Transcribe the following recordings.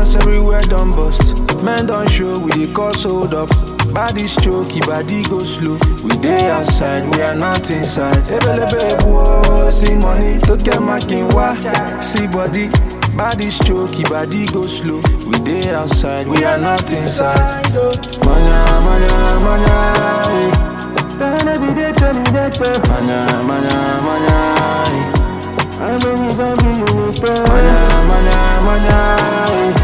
seconds, everywhere done bust. Men don't show, we dey cause hold up. Body stroke, body go slow. We dey outside, we are not inside. Ebelebe whoa, see money, to get my king wa. See body, body stroke, body go slow. We dey outside, we are not inside. Manya, manya, manya, eh. manya, manya, manya. eh. Manya, manya, manya, eh.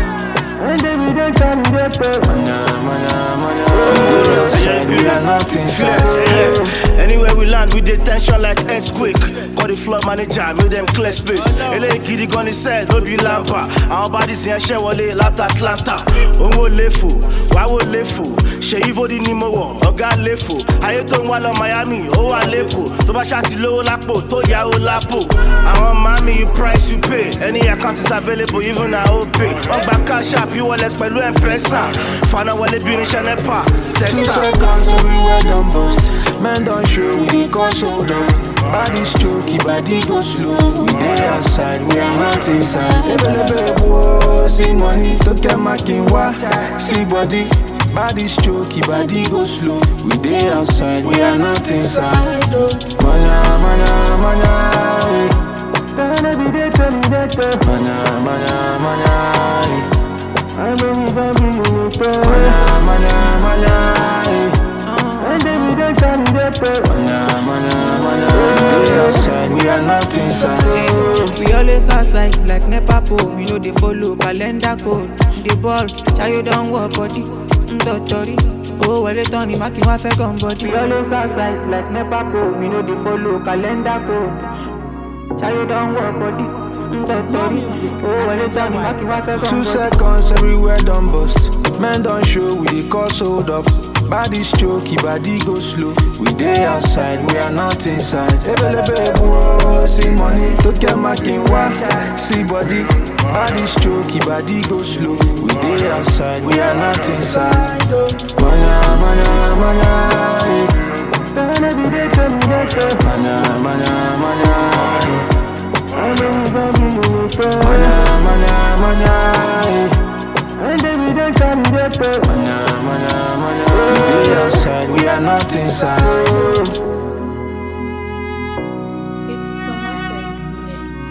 Manya, manya, manya. We dey outside, we are not inside. Anywhere we land, we dey tension like earthquake. Call the floor manager, make them clear space. Eléyìí gidi gan ni sẹ́ẹ̀ ló bí lámpà. Àwọn bodies yẹn ṣẹ́ wọlé láti Atlanta. Owó léfò, wáwó léfò. Ṣèyí Fódì ni mo wọ̀, ọ̀gá léfò. Ayé tó ń wá lọ Miami, ó wà lẹ́kọ̀ọ́. Tó bá ṣáà ti lówó lápò, tó yáwó lápò. Àwọn mami, you price you pay. Any account is available, even na OPay. Wọ́n gba cash app, e-wallet pẹ̀lú M-Pesa. Fana wọlé bí irinṣẹ́ NEPA. Two Testa. seconds, everywhere done bust. Men don't show, we dey cause hold up. Body stroke, body go slow. We dey outside, we are not inside. Ebelebe whoa, see money, to get my king wa. See body, body stroke, body go slow. We dey outside, we are not inside. Manya, manya, manya, eh. Manya, manya, manya, eh. Manya, manya, manya, eh. Manya, manya, manya. We dey outside, we are not inside. We always outside like NEPA pole. We know they follow calendar code. The ball, Chayo don't work body. Ndotori. Oh, well, it on him, I can't fake on body. We always outside like NEPA pole. We know they follow calendar code. Chayo don't work body. Ndotori. Oh, well, it on him, I can't fake on Two body. seconds, everywhere done bust. Men don't show, we dey cause hold up. Body stroke, body go slow. We dey outside, we are not inside. Ebelebe whoa, see money, to get my king wa. See body, body stroke, body go slow. We dey outside, we are not inside. Manya, manya, manya, eh. Manya, manya, manya, eh. Manya, manya, manya, eh. Manya, manya, manya. We dey outside, we are not inside. It's Tomatic Mix.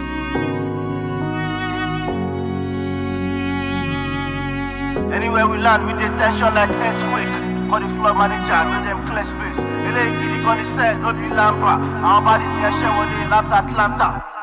Anywhere we land, we dey tension like earthquake. Call the floor manager, make them clear space. Eléyìí gidi gan ni sẹ́ẹ̀ ló bí lámpà. Àwọn bodies yẹn ṣẹ́ wọlé láti Atlanta.